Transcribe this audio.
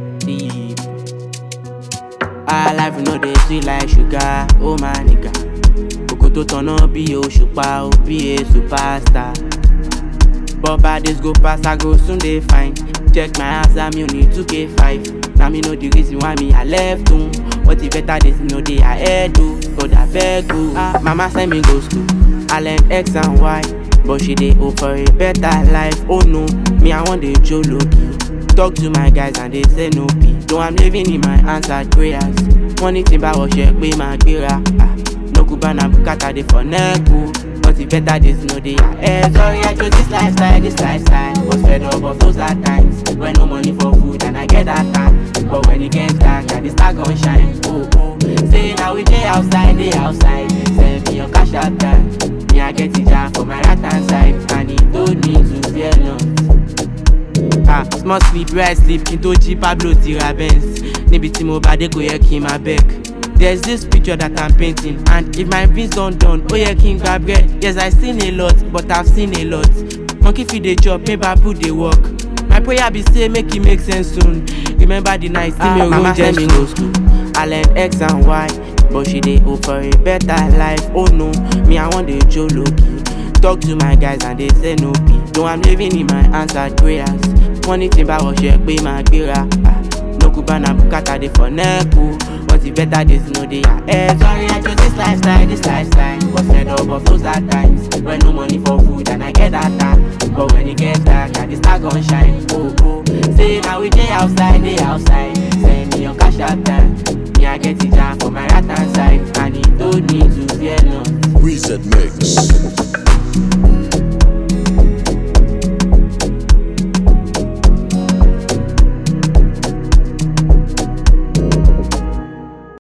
deep. Our life no dey sweet like sugar, oh my nigga. Kòkó tó tọ̀nà bí òṣùpá, ó bí a superstar. But bad days go pass, I go soon dey fine. Check my answer, me only 2k5. Now me know the reason why me I left home. What the better days no dey ahead do. God I beg you. Ah, mama send me go school. I learn X and Y. But she dey hope for a better life. Oh no, me I want dey jolo Talk to my guys and they say no pee. Though I'm living in my answered prayers. Money tí bá wọ̀ ṣe pé máa gbéra. Ah, no Cubana bukata dey for neck o. But the better days no dey ahead. Sorry I chose this lifestyle, this lifestyle. Was fed up of those hard times. When no money for food and I get that time. But when it gets dark, I dey start gon shine. Oh oh. Say now we dey outside, dey outside. Send me your cash out time. Me I get it jam for my right hand side. And he told me to fear not. Ah, small sleep where I sleep kí n tó jí Pablo ti ra Benz níbi tí mo bá dé kò yẹ kí n máa beg. There's this picture that I'm painting and if my beans don done ó yẹ kí n gba bread. Yes I seen a lot but I've seen a lot. Monkey fit dey chop make bamboo dey work. My prayer be say make e make sense soon. Remember the night tí mi ò mama róúnjẹ send me go school. I learn X and Y but she dey hope for a better life. Oh no, me I wan dey jolo key. Talk to my guys and they say no pee. Though I'm living in my answered prayers. Money tí bá wọ̀ ṣe pé máa gbéra. Ah, no Cubana bukata dey for neck o. But the better days no dey ahead. Sorry I chose this lifestyle, this lifestyle. Was fed up of those hard times. When no money for food and I get that time. But when it gets dark, I dey start gon shine. Oh oh. Say now we dey outside, dey outside. Send me your cash out time. Me I get it jam for my right hand